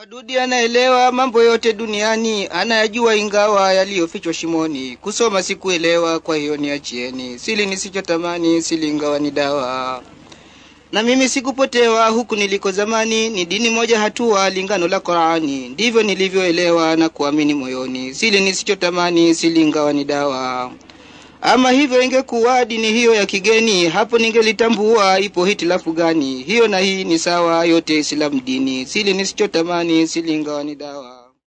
Mwadudi anaelewa mambo yote duniani, anayajua ingawa yaliyofichwa shimoni. Kusoma sikuelewa, kwa hiyo niachieni. Sili nisichotamani, sili ingawa ni dawa. Na mimi sikupotewa huku niliko zamani, ni dini moja hatua, lingano la Qur'ani. Ndivyo nilivyoelewa na kuamini moyoni. Sili nisichotamani, sili ingawa ni dawa. Ama hivyo ingekuwa dini hiyo ya kigeni, hapo ningelitambua ipo hitilafu gani. Hiyo na hii ni sawa, yote Islamu dini. Sili nisichotamani, sili ingawa ni dawa.